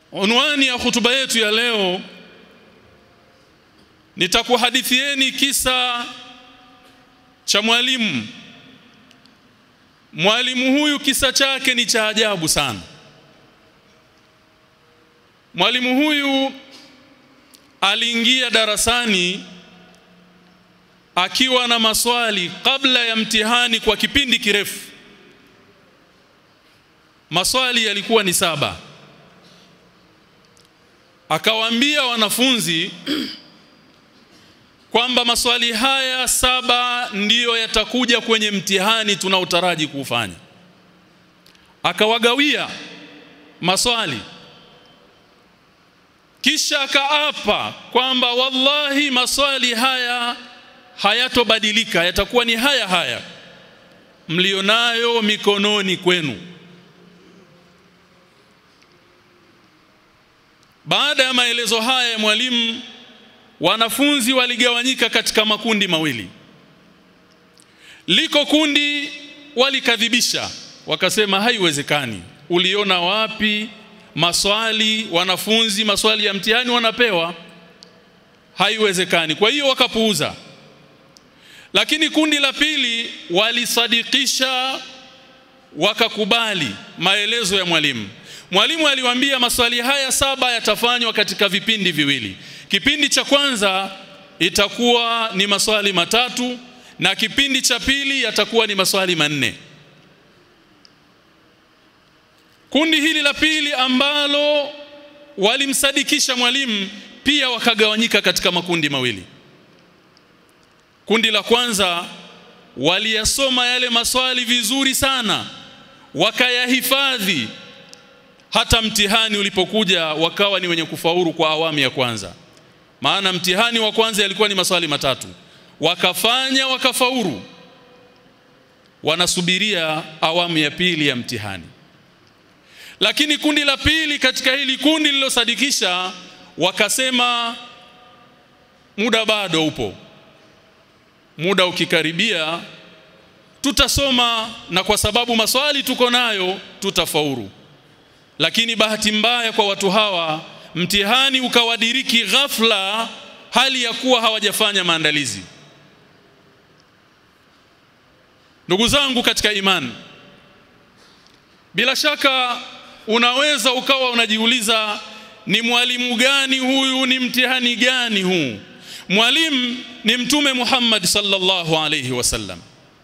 Unwani ya hutuba yetu ya leo nitakuhadithieni kisa cha mwalimu. Mwalimu huyu kisa chake ni cha ajabu sana. Mwalimu huyu aliingia darasani akiwa na maswali kabla ya mtihani kwa kipindi kirefu. Maswali yalikuwa ni saba. Akawaambia wanafunzi kwamba maswali haya saba ndiyo yatakuja kwenye mtihani tunaotaraji kuufanya. Akawagawia maswali kisha akaapa kwamba wallahi maswali haya hayatobadilika yatakuwa ni haya haya mlionayo mikononi kwenu baada ya maelezo haya ya mwalimu wanafunzi waligawanyika katika makundi mawili liko kundi walikadhibisha wakasema haiwezekani uliona wapi maswali wanafunzi maswali ya mtihani wanapewa haiwezekani kwa hiyo wakapuuza lakini kundi la pili walisadikisha wakakubali maelezo ya mwalimu mwalimu aliwaambia maswali haya saba yatafanywa katika vipindi viwili kipindi cha kwanza itakuwa ni maswali matatu na kipindi cha pili yatakuwa ni maswali manne kundi hili la pili ambalo walimsadikisha mwalimu pia wakagawanyika katika makundi mawili kundi la kwanza waliyasoma yale maswali vizuri sana wakayahifadhi hata mtihani ulipokuja wakawa ni wenye kufaulu kwa awamu ya kwanza maana mtihani wa kwanza yalikuwa ni maswali matatu wakafanya wakafaulu wanasubiria awamu ya pili ya mtihani lakini kundi la pili katika hili kundi lililosadikisha wakasema muda bado upo muda ukikaribia tutasoma na kwa sababu maswali tuko nayo tutafaulu lakini bahati mbaya kwa watu hawa mtihani ukawadiriki ghafla hali ya kuwa hawajafanya maandalizi ndugu zangu katika imani bila shaka unaweza ukawa unajiuliza ni mwalimu gani huyu ni mtihani gani huu mwalimu ni mtume Muhammad sallallahu alayhi wasallam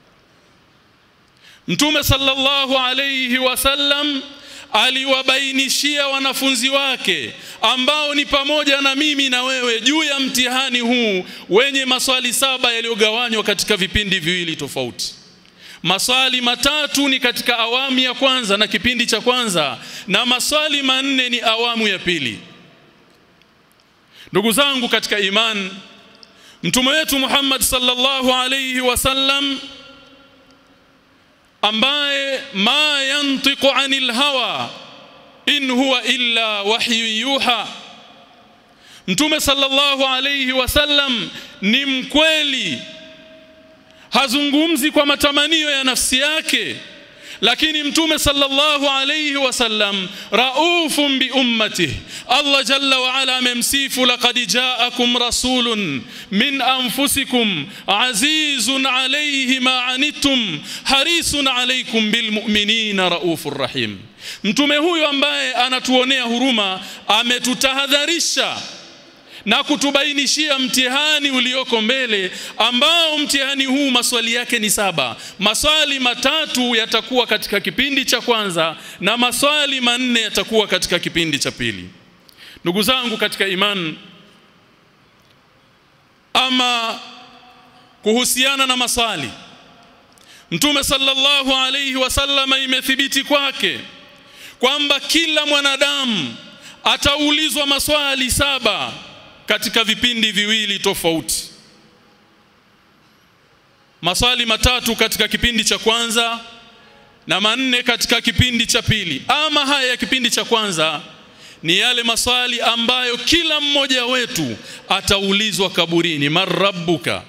mtume sallallahu alayhi wasallam aliwabainishia wanafunzi wake ambao ni pamoja na mimi na wewe juu ya mtihani huu wenye maswali saba yaliyogawanywa katika vipindi viwili tofauti maswali matatu ni katika awamu ya kwanza na kipindi cha kwanza na maswali manne ni awamu ya pili ndugu zangu katika iman mtume wetu Muhammad sallallahu alayhi wasallam ambaye ma yantiqu anil hawa in huwa illa wahyu yuha mtume sallallahu alayhi wasallam ni mkweli hazungumzi kwa matamanio ya nafsi yake lakini mtume sallallahu alayhi wasallam raufun bi ummatihi Allah jalla wa ala amemsifu laqad ja'akum rasulun min anfusikum azizun alayhi ma anittum harisun alaykum bil mu'minina raufur rahim mtume huyu ambaye anatuonea huruma ametutahadharisha na kutubainishia mtihani ulioko mbele ambao mtihani huu maswali yake ni saba maswali matatu yatakuwa katika kipindi cha kwanza na maswali manne yatakuwa katika kipindi cha pili ndugu zangu katika imani ama kuhusiana na maswali mtume sallallahu alayhi wasallam imethibiti kwake kwamba kila mwanadamu ataulizwa maswali saba katika vipindi viwili tofauti maswali matatu katika kipindi cha kwanza na manne katika kipindi cha pili ama haya ya kipindi cha kwanza ni yale maswali ambayo kila mmoja wetu ataulizwa kaburini marabbuka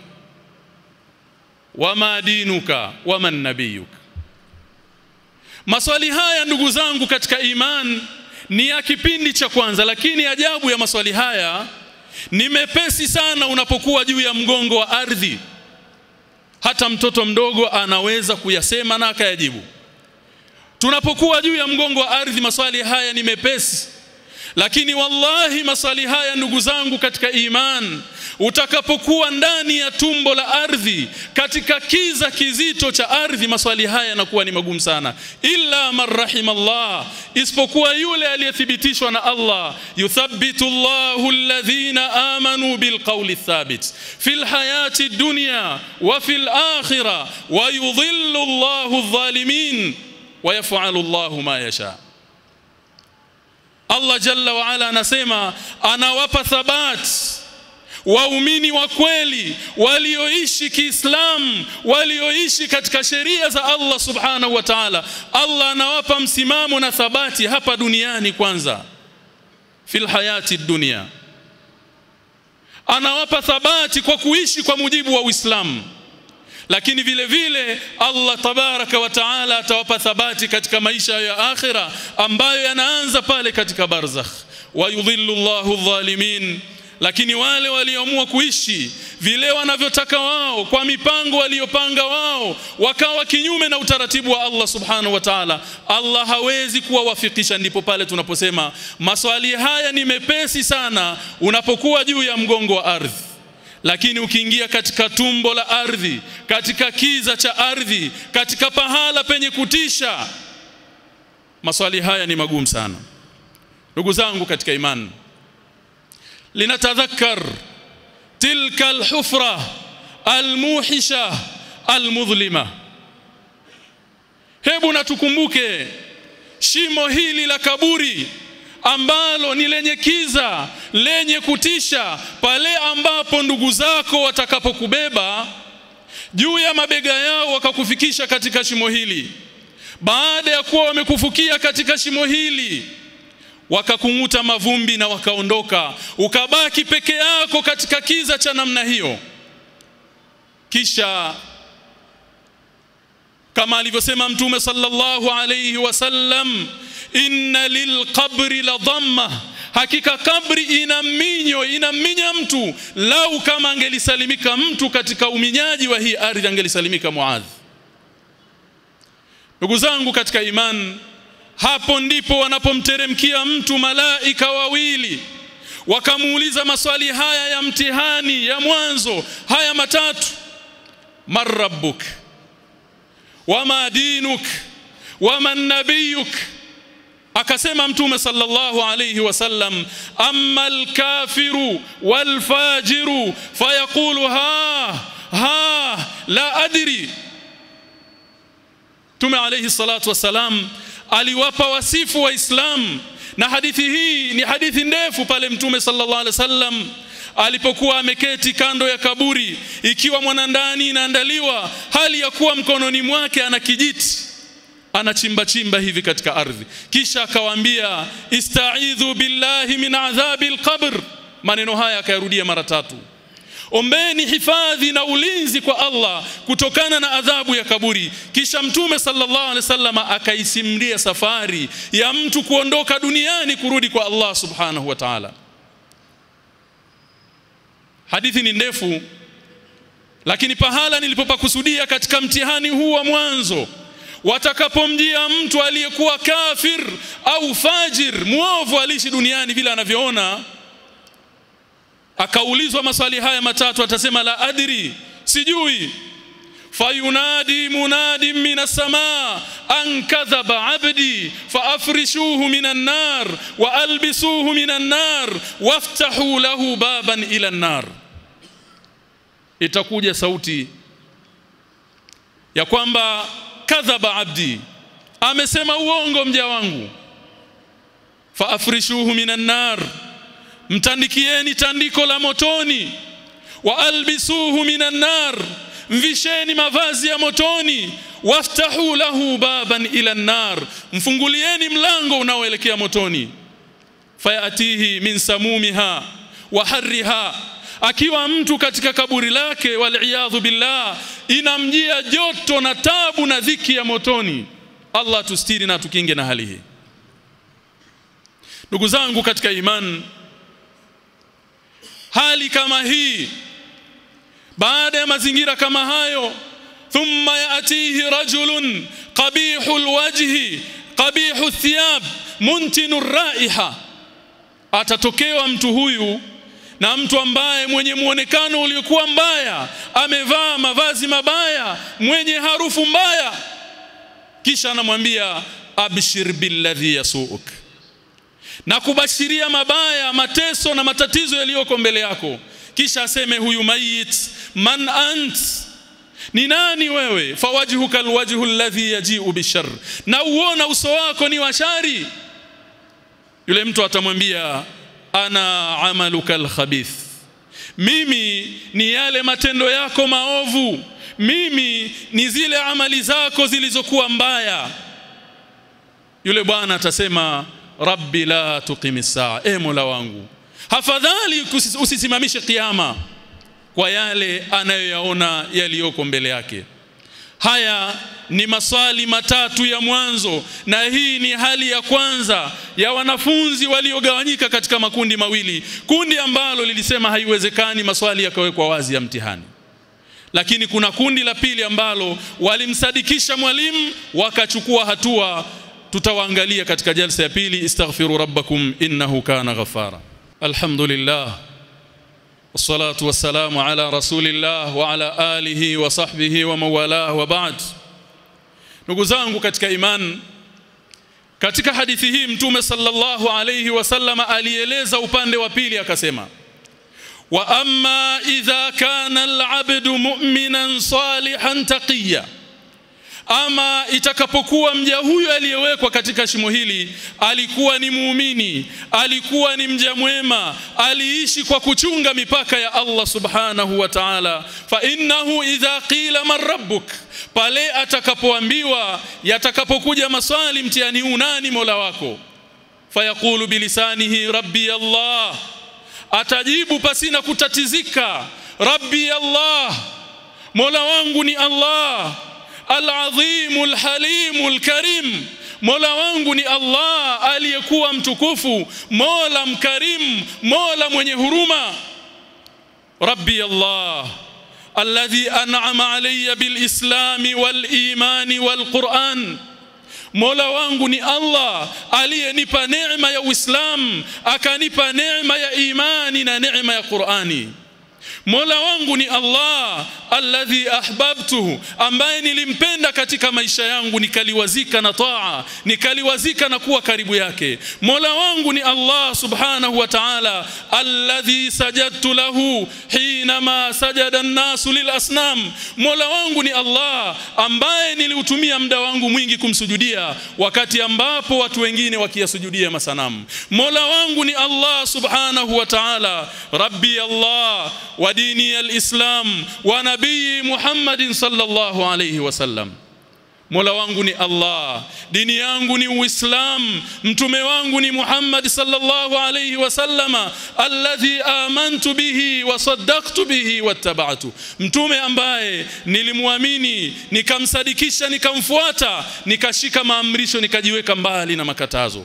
wama dinuka waman nabiyuka maswali haya ndugu zangu katika iman ni ya kipindi cha kwanza lakini ajabu ya maswali haya ni mepesi sana unapokuwa juu ya mgongo wa ardhi hata mtoto mdogo anaweza kuyasema na akayajibu tunapokuwa juu ya mgongo wa ardhi maswali haya ni mepesi lakini wallahi maswali haya ndugu zangu katika iman utakapokuwa ndani ya tumbo la ardhi katika kiza kizito cha ardhi maswali haya yanakuwa ni magumu sana illa man rahimallah isipokuwa yule aliyethibitishwa na Allah yuthabbitu Allahu alladhina amanu bilqawli thabit fil hayati dunya wa fil akhirah wa yudhillu Allahu adh-dhalimin wa yaf'alu Allahu ma yasha Allah jalla wa ala anasema anawapa thabat waumini wa kweli walioishi Kiislamu walioishi katika sheria za Allah subhanahu wa ta'ala Allah anawapa msimamo na thabati hapa duniani kwanza fil hayati dunia anawapa thabati kwa kuishi kwa mujibu wa Uislamu lakini vile vile Allah tabaraka wa taala atawapa thabati katika maisha ya akhira ambayo yanaanza pale katika barzakh wa yudhillu Allahu dhalimin lakini wale walioamua kuishi vile wanavyotaka wao kwa mipango waliyopanga wao wakawa kinyume na utaratibu wa Allah subhanahu wa ta'ala Allah hawezi kuwawafikisha ndipo pale tunaposema maswali haya ni mepesi sana unapokuwa juu ya mgongo wa ardhi lakini ukiingia katika tumbo la ardhi katika kiza cha ardhi katika pahala penye kutisha maswali haya ni magumu sana ndugu zangu katika imani linatadhakkar tilka alhufra almuhisha almudhlima hebu natukumbuke shimo hili la kaburi ambalo ni lenye kiza lenye kutisha pale ambapo ndugu zako watakapokubeba juu ya mabega yao wakakufikisha katika shimo hili baada ya kuwa wamekufukia katika shimo hili wakakung'uta mavumbi na wakaondoka ukabaki peke yako katika kiza cha namna hiyo kisha kama alivyosema mtume sallallahu alayhi wasallam inna lilqabri la dhamma hakika kabri ina minyo inaminya mtu lau kama angelisalimika mtu katika uminyaji wa hii ardhi angelisalimika muadh ndugu zangu katika imani hapo ndipo wanapomteremkia mtu malaika wawili wakamuuliza maswali haya ya mtihani ya mwanzo haya matatu marabbuk wama dinuk wama nabiyuk akasema mtume sallallahu alayhi wasallam amma alkafiru walfajiru fayaqulu ha ha la adri Mtume alayhi salatu wasalam aliwapa wasifu waislamu na hadithi hii ni hadithi ndefu pale mtume sallallahu alaihi wasallam alipokuwa ameketi kando ya kaburi ikiwa mwanandani inaandaliwa hali ya kuwa mkononi mwake ana kijiti anachimba chimba hivi katika ardhi kisha akawaambia istaidhu billahi min adhabil qabr maneno haya akayarudia mara tatu ombeni hifadhi na ulinzi kwa Allah kutokana na adhabu ya kaburi kisha mtume sallallahu alaihi wasallam akaisimlia safari ya mtu kuondoka duniani kurudi kwa Allah subhanahu wa ta'ala hadithi ni ndefu lakini pahala nilipopakusudia katika mtihani huu wa mwanzo watakapomjia mtu aliyekuwa kafir au fajir muovu aliishi duniani vile anavyoona akaulizwa maswali haya matatu atasema la adri sijui fayunadi munadi minas samaa an kadhaba abdi faafrishuhu minan nar wa albisuhu minan nar waftahu lahu baban ila nar itakuja sauti ya kwamba kadhaba abdi amesema uongo mja wangu faafrishuhu minan nar mtandikieni tandiko la motoni wa albisuhu minan nar mvisheni mavazi ya motoni waftahu lahu baban ila nar mfungulieni mlango unaoelekea motoni fayatihi min samumiha wa harriha akiwa mtu katika kaburi lake waliyadhu billah inamjia joto na tabu na dhiki ya motoni Allah tustiri na tukinge na hali hii ndugu zangu katika imani hali kama hii baada ya mazingira kama hayo thumma yatihi rajulun qabihul wajhi qabihu thiyab muntinu raiha atatokewa mtu huyu na mtu ambaye mwenye muonekano uliokuwa mbaya amevaa mavazi mabaya mwenye harufu mbaya kisha anamwambia abshir billadhi yasuuk na kubashiria mabaya mateso na matatizo yaliyoko mbele yako kisha aseme huyu mayit man ant ni nani wewe fawajhuka alwajhu alladhi yaji'u bishar na uona uso wako ni washari yule mtu atamwambia ana amaluka alkhabith mimi ni yale matendo yako maovu mimi ni zile amali zako zilizokuwa mbaya yule bwana atasema rabbi la tuqimi saa e mola wangu hafadhali usisimamishe kiyama kwa yale anayoyaona yaliyoko mbele yake haya ni maswali matatu ya mwanzo na hii ni hali ya kwanza ya wanafunzi waliogawanyika katika makundi mawili kundi ambalo lilisema haiwezekani maswali yakawekwa wazi ya mtihani lakini kuna kundi la pili ambalo walimsadikisha mwalimu wakachukua hatua tutawaangalia katika jalsa ya pili istaghfiru rabbakum innahu kana ghafara alhamdulillah والصلاه والسلام على رسول الله وعلى اله وصحبه ومن والاه وبعد ndugu zangu katika iman katika hadithi hii mtume sallallahu alayhi wasallama alieleza upande wa pili akasema wa amma idha kana al-abdu mu'minan salihan taqiya ama itakapokuwa mja huyo aliyewekwa katika shimo hili alikuwa ni muumini alikuwa ni mja mwema aliishi kwa kuchunga mipaka ya Allah subhanahu wa ta'ala fa innahu idha qila man rabbuk pale atakapoambiwa yatakapokuja maswali mtihani huu nani mola wako fayaqulu bilisanihi rabbi Allah atajibu pasina kutatizika rabbi Allah mola wangu ni Allah al-azim al-halim al-karim Mola wangu ni Allah aliyekuwa mtukufu Mola mkarim Mola mwenye huruma Rabbi Allah alladhi an'ama alayya bil-islam wal-iman wal-Qur'an Mola wangu ni Allah aliyenipa neema ya Uislamu akanipa neema ya imani na neema ya Qur'ani Mola wangu ni Allah alladhi ahbabtuhu ambaye nilimpenda katika maisha yangu nikaliwazika na taa nikaliwazika na kuwa karibu yake Mola wangu ni Allah subhanahu wa ta'ala alladhi sajadtu lahu hinama sajada an-nasu lilasnam Mola wangu ni Allah ambaye niliutumia muda wangu mwingi kumsujudia wakati ambapo watu wengine wakiyasujudia masanamu Mola wangu ni Allah subhanahu wa ta'ala rabbi Allah wa dini al-islam wa nabii Muhammadin sallallahu alayhi wasallam Mola wangu ni Allah dini yangu ni Uislam mtume wangu ni Muhammad sallallahu alayhi wasallama alladhi amantu bihi wa saddaqtu bihi wattaba'tu mtume ambaye nilimwamini nikamsadikisha nikamfuata nikashika maamrisho nikajiweka mbali na makatazo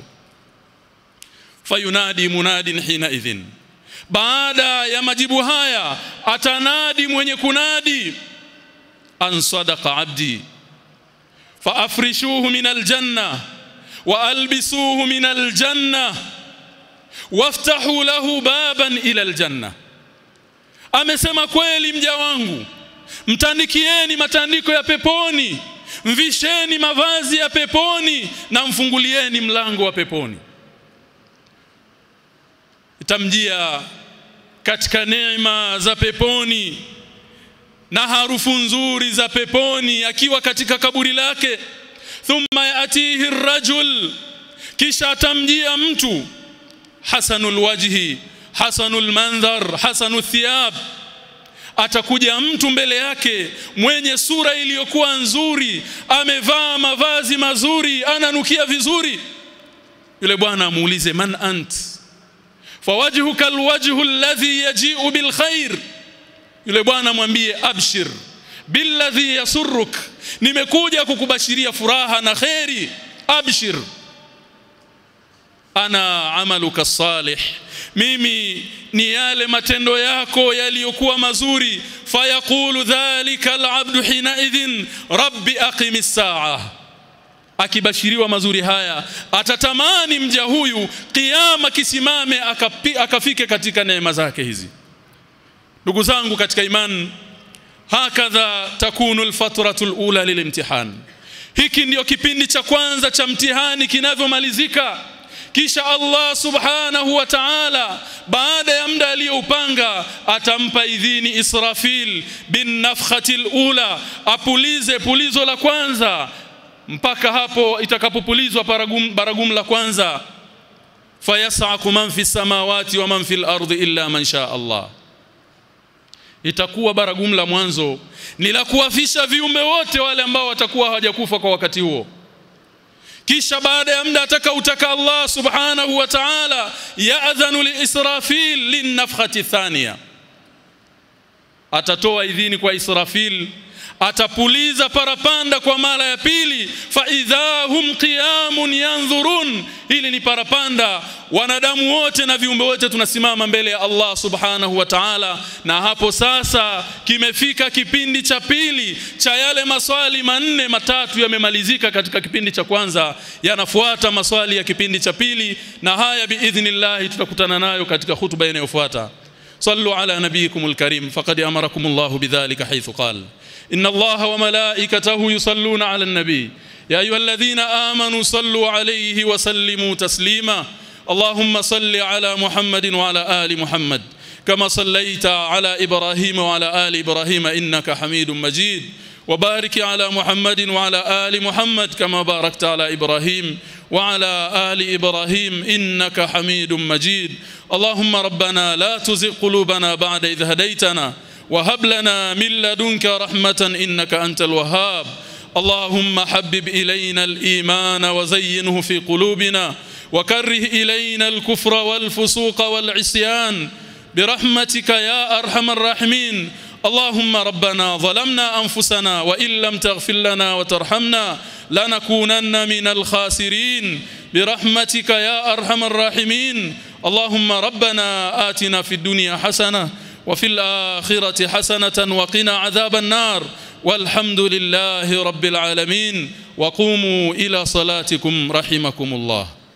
fayunadi munadin hina idhin baada ya majibu haya atanadi mwenye kunadi an sadaqa abdi faafrishuhu min aljanna wa albisuhu min aljanna waftahu lahu baban ila aljanna amesema kweli mja wangu mtandikieni matandiko ya peponi mvisheni mavazi ya peponi na mfungulieni mlango wa peponi itamjia katika neema za peponi na harufu nzuri za peponi akiwa katika kaburi lake thumma yatihi rajul kisha atamjia mtu hasanul wajhi hasanul mandhar hasanul thiyab atakuja mtu mbele yake mwenye sura iliyokuwa nzuri amevaa mavazi mazuri ananukia vizuri yule bwana amuulize man ant fawajhuka alwajhu alladhi yaji'u bilkhair yule bwana mwambie abshir billadhi yasurruk nimekuja kukubashiria furaha na khairi abshir ana amaluka salih mimi ni yale matendo yako yaliyokuwa mazuri fayaqulu dhalika alabdu hina idhin rabbi aqimis saa akibashiriwa mazuri haya atatamani mja huyu kiyama kisimame akapi, akafike katika neema zake hizi ndugu zangu katika imani hakadha takunu alfatratu alula lilimtihan hiki ndiyo kipindi cha kwanza cha mtihani kinavyomalizika kisha Allah subhanahu wa ta'ala baada ya muda aliyoupanga atampa idhini Israfil bin nafkhati ula apulize pulizo la kwanza mpaka hapo itakapopulizwa baragum, baragum la kwanza fayasaku man fi samawati wa man fil ardi illa man sha Allah itakuwa baragum la mwanzo ni la kuwafisha viumbe wote wale ambao watakuwa hawajakufa kwa wakati huo kisha baada ya muda ataka utaka Allah subhanahu wa ta'ala ya'dhanu li Israfil linafkhati thaniya atatoa idhini kwa Israfil atapuliza parapanda kwa mara ya pili fa idhahum qiyamun yanzurun hili ni parapanda wanadamu wote na viumbe wote tunasimama mbele ya Allah subhanahu wa ta'ala na hapo sasa kimefika kipindi cha pili cha yale maswali manne matatu yamemalizika katika kipindi cha kwanza yanafuata maswali ya kipindi cha pili na haya biidhnillah tutakutana nayo katika hutuba inayofuata صلوا على نبيكم الكريم فقد امركم الله بذلك حيث قال ان الله وملائكته يصلون على النبي يا ايها الذين امنوا صلوا عليه وسلموا تسليما اللهم صل على محمد وعلى ال محمد كما صليت على ابراهيم وعلى ال ابراهيم انك حميد مجيد وبارك على محمد وعلى ال محمد كما باركت على ابراهيم وعلى ال ابراهيم انك حميد مجيد اللهم ربنا لا تزغ قلوبنا بعد إذ هديتنا وهب لنا من لدنك رحمة إنك أنت الوهاب اللهم حبب إلينا الإيمان وزينه في قلوبنا وكره إلينا الكفر والفسوق والعصيان برحمتك يا أرحم الراحمين اللهم ربنا ظلمنا أنفسنا وإن لم تغفر لنا وترحمنا لنكونن من الخاسرين برحمتك يا أرحم الراحمين اللهم ربنا آتنا في الدنيا حسنة وفي الآخرة حسنة وقنا عذاب النار والحمد لله رب العالمين وقوموا إلى صلاتكم رحمكم الله